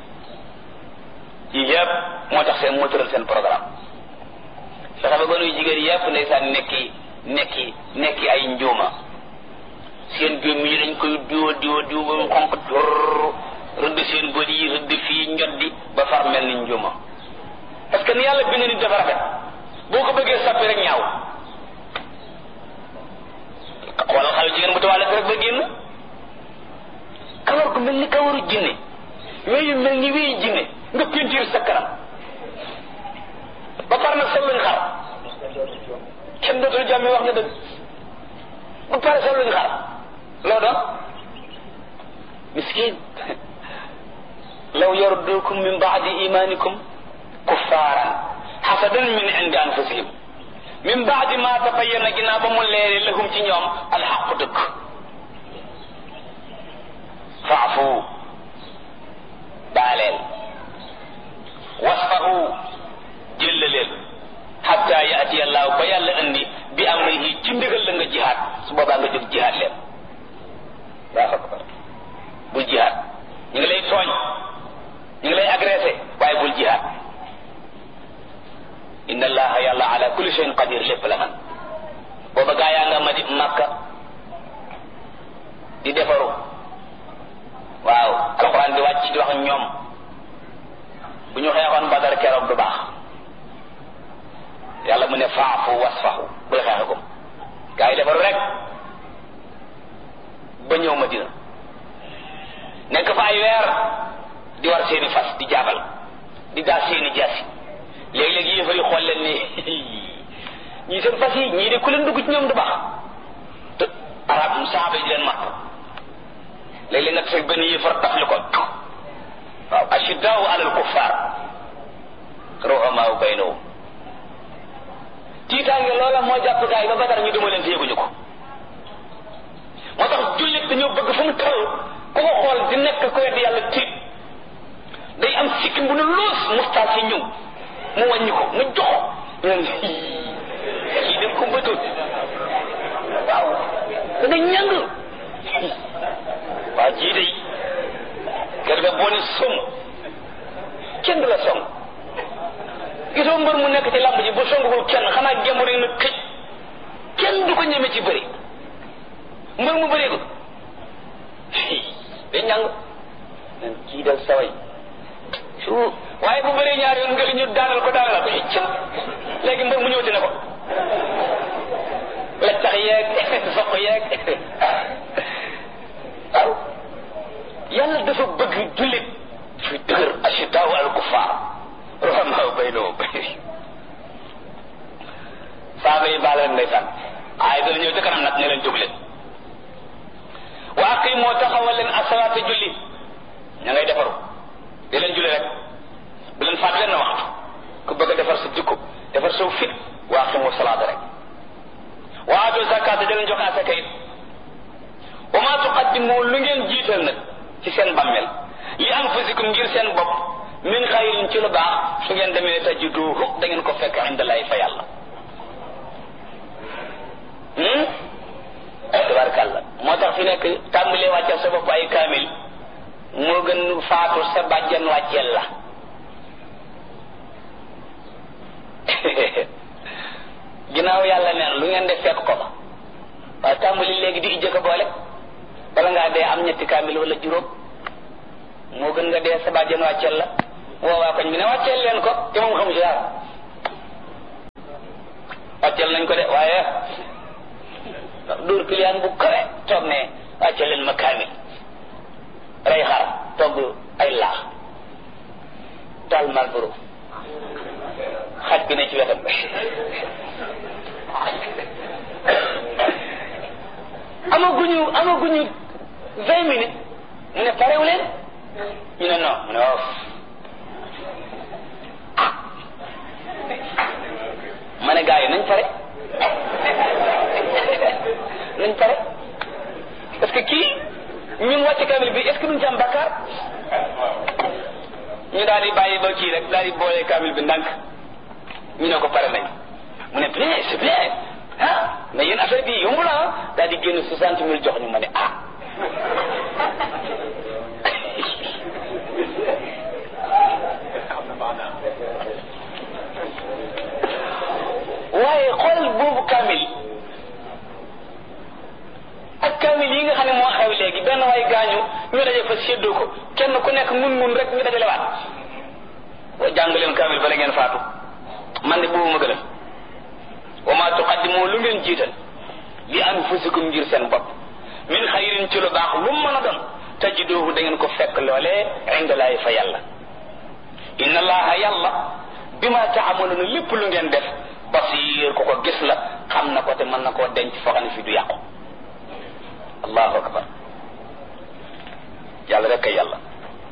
yii yëpp moo tax seen moo tëral seen programme fexe ba gënuy jigéen yëpp ndeysaan nekki nekki nekki ay njuuma seen gémmi yi dañ koy diwo diwo diwo ba mu xonq dur rëdd seen bët yi rëdd fii njoddi ba far mel ni njuuma parce que ni yàlla bind nit dafa rafet boo ko bëggee sappi rek ñaaw xoolal xale jigéen bu tawaale rek ba génn kawar gu mel ni kawaru jinne weeyu mel ni weeyu jinne nga pentiir sa kanam ba pare nag sol luñ xar kenn dootul jàmme wax nga dëgg ba pare sol luñ xar loo doon miskin law yardukum min baadi imanikum kuffaaran xasadan min indi anfusihim min baadi ma tabayyana ginnaaw ba mu leere lahum ci ñoom alxaqu dëgg faafu baaleel wasfahu jëllaleel xatta yaati allahu ba yàlla andi bi amrihi ci ndigal la nga jihaad su boobaa nga jóg jihaad leen yaa akbar bul jihaad ñu ngi lay tooñ ñu ngi lay agressé waaye bul jihaad inna allaha yàlla ala kulli shay'in qadir lépp la man booba gaa yaa nga ma di makka di defaru waaw alxuraan di wàcc di wax ñoom bu ñu xeexoon badar keroog du baax yàlla mu ne faafu wasfahu bul xeexe ko gaa yi defaru rek ba ñëw madina nekk fa ay weer di war seeni fas di jaabal di daa seeni jaasi léegi-léegi yéefar yi xool leen ni ñii seen fas yi ñii de ku leen dugg ci ñoom du baax te arab saaba yi di leen mat léeg-léeg nga tase benn yéefar tafli ko waaw ashiddaau alal kuffar ruhamaau baynahum tiitaange loola moo jàpp gaay ba badar ñu duma leen te yëguñu ko moo tax jullit dañoo bëgg fu mu toll ku ko xool di nekk ko wedd yàlla tiit day am sikkim bu ne loos mustaas yi ñëw mu wàññi ko mu jox ñun kii dem ko bëtul waaw da nga ñàng waaw jii day kër ga boo ne som kenn du la song gisoo mbër mu nekk ci làmb ji bu songul kenn xanaa gembu rek na këj kenn du ko ñeme ci bëri mbër mu bëree ko day ñàng nan kii dal saway su waaye bu bëree ñaar yoon nga ñu daanal ko daanal ko cëm léegi mbër mu ñëwati na ko la tax yeeg soq yeeg waaw yàlla dafa bëgg jullit fi dëgër ashidaaw al kufaar ruhamaa baynahum saaba yi baal leen ndeysaan waaye dana ñëw ca kanam nag ne leen jóg leen wa aqimoo taxawal leen asalaata julli ña ngay defaru di leen julli rek bu leen faat leen waxtu ku bëgg a defar sa jikko defar saw fit wa aqimu salaata rek wa aatu zakaata di leen joxe asaka it wa ma tuqaddimu lu ngeen jiital nag ci seen bammel li anfusikum ngir seen bopp min xayrin ci lu baax su ngeen demee tajiduhu da ngeen ko fekk indalaay fa yàlla tabarkàlla moo tax fi nekk tàmbalee wàcceel sa bopp ay kaamil moo gën faatu sa bàjjan wàcceel la ginnaaw yàlla neen lu ngeen def fekk ko fa waaye tàmbali léegi di ijjëkk boole bala ngaa dee am ñetti kaamil wala juróom moo gën nga dee sa bàjjan wàcceel la woo waa koñ bi ne wàcceel leen ko te moom xamu ci dara wàcceel nañ ko de waaye dóor piliyaan bu kawe toog ne wàcceel leen ma kaamil rey xar togg ay laax taal malboro xaj bi ne ci wetam amaguñu amaguñu vingt minutes mu ne parewu leen ñu ne non mu ne waaw ah ma ne gars yi nañ pare nañ pare parce que kii ñun wàcce kamil bi est ce que duñ ci am bakkaar ñu daal di bàyyi ba kii rek daal di boole kamil bi ndànk ñu ne ko pare nañ mu ne bien c'est bien ah mais yéen affaire bi yomb la ah daal di génn soixante mille jox ñu ma ne ah waaye xoolal boobu kaamil ak kaamil yi nga xam ne moo xew léegi benn waay gaañu ñu daje fa séddoo ko kenn ku nekk mun mun rek ñu dajale waat wa jàng leen kaamil bala ngeen faatu man de boobu ma gënal wa ma tuqaddimu lu ngeen jiital li anfusikum ngir seen bopp min xayrin ci lu baax lu mu mën a doon tajiduhu da ngeen ko fekk loolee indalaay fa yàlla inna allaha yàlla bima taamaluuna lépp lu ngeen def basir ku ko gis la xam na ko te mën na koo denc foo xam ne fii du yàqu allahu akbar yàlla rek kay yàlla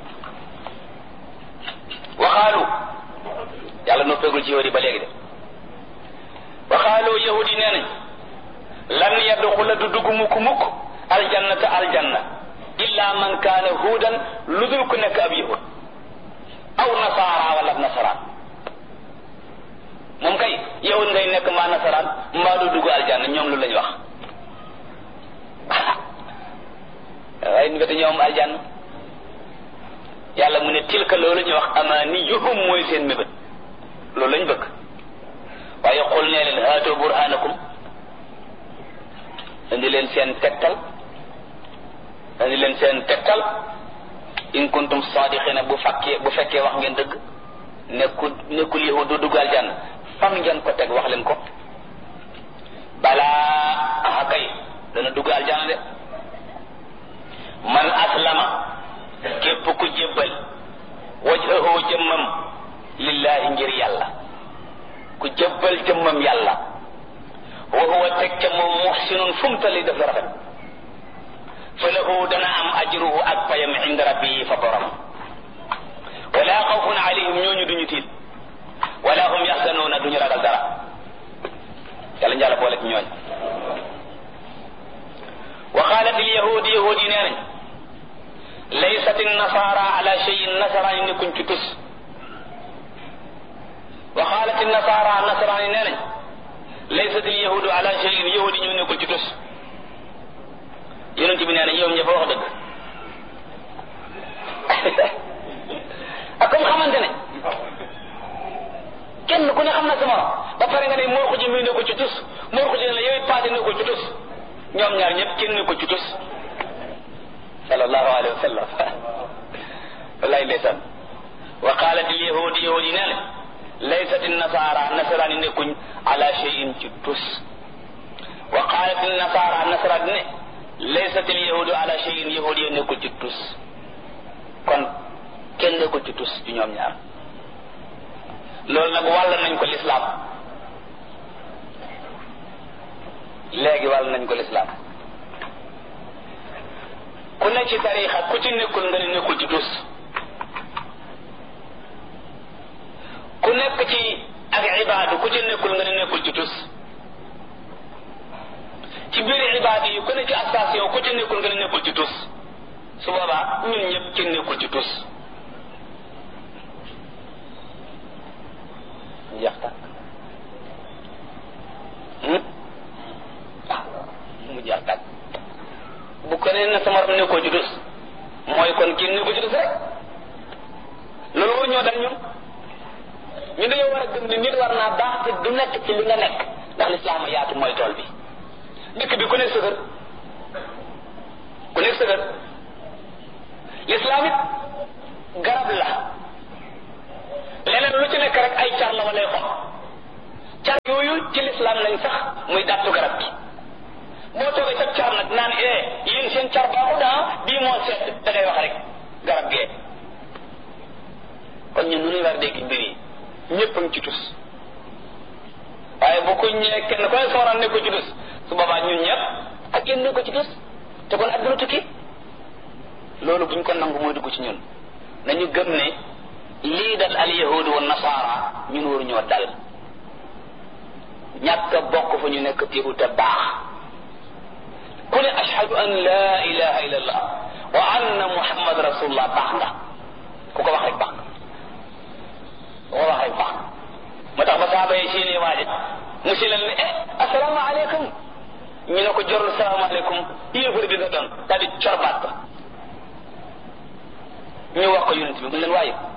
waxaalu yàlla noppeegul ci yahudi ba léegi de waxaalu yahudi nee nañ lan yadxula du dugg mukk mukk aljannata aljanna illa man kaana huudan lu dul ku nekk ab yahud aw nasaara wala ab nasaraan moom kay yahud ngay nekk mbaa nasaraan mbaa du dugg aljanna ñoom lu lañ wax waaye ni ñoom aljanna yàlla mu ne tilka loolu ñu wax amaniyuhum mooy seen mébét loolu lañ bëgg waaye xul nee leen haatoo burhanakum indi leen seen tegtal indi leen seen tegtal in kuntum sadiqina bu fekkee bu fekkee wax ngeen dëgg nekkul nekkul yahud du dugg aljanna fan ngeen ko teg wax leen ko balaa aha kay dana dugg aljanna de man aslama képp ku jébbal wajhahu jëmmam lillahi ngir yàlla ku jébbal jëmmam yàlla wa huwa teg ca moom muhsinun fu mu tali def rafet fa lahu dana am ajruhu ak payam inda rabbihi fa borom wala xawfun alayhim ñooñu duñu tiit wala hum yaxsanuuna duñu ragal dara yàlla njàlla boole ci ñooñ wa qaalat il yahud yahud yi nee nañ laysat nasara ala cheyin nasaraan yi nekkuñ ci tus wa qaalat nasara nasaraan yi nee nañ laysat il yahudu ala cheyin yahud yi ñu nekkul ci tus yonent bi nee na ñoom ñëpp wax dëgg ak comme xamante ne kenn ku ne xam na sa morom ba pare nga ne moo ko ji muy nekkul ci tus moo ko ji ne la yow it paase nekkul ci tus ñoom ñaar ñëpp kenn nekkul ci tus sallallahu alayhi wa sallam wallahi ndeysaan wa qalat al yahud yahud yi nee na laysat nasara nasaraan yi nekkuñ ala cheyin ci tus wa qalat nasara nasaraan ne laysat al yahudu ala cheyin yahud yi nekkul ci tus kon kenn nekkul ci tus ci ñoom ñaar loolu nag wàll nañ ko lislaam léegi wàll nañ ko lislaam ku ne ci tariixa ku ci nekkul nga ne nekkul ci tus ku nekk ci ak ibaadu ku ci nekkul nga ne nekkul ci tus ci biir ibaadu yi ku ne ci station ku ci nekkul nga ne nekkul ci tus su boobaa ñun ñëpp ci nekkul ci tus jeex tàkk ah mu jeex tàkk bu ko nee na sama ram nekkoo ci tus mooy kon kenn nekkoo ci tus rek loolu war ñoo dal ñun ñu dañoo war a gëm ne nit war naa baax te du nekk ci li nga nekk ndax lislaam yaatu mooy tool bi dëkk bi ku nekk sëgër ku nekk sëgër lislaam it garab la leneen lu ci nekk rek ay car la walay xob car yooyu ci lislaam lañ sax muy dàttu garab gi boo toogee sa car nag naan eh yéen seen car baaxu daa bii moo seet da ngay wax rek garab gee kon ñun nu ñuy war a dégg mbir yi ñëpp a ngi ci tus waaye bu ko ñëwee kenn koy sooraan ne ko ci tus su boobaa ñun ñëpp ak yéen ne ko ci tus te kon adduna tukki loolu buñ ko nangu mooy dugg ci ñun nañu gëm ne lii dal al yahudu wa nasaara ñun waruñoo dal ñàkk a bokk fa ñu nekk téebu te baax ku ne ashhadu an la ilaha illa allah wa anna muhammad rasulullah baax nga ku ko wax rek baax nga ku ko wax rek baax nga moo tax ba saaba yi seeni waaje mu si leen ne eh asalaamaaleykum ñu ne ko jorul salaamaaleykum yéefar dina doon daal di corbaat ba ñu wax ko yonent bi mu leen waaye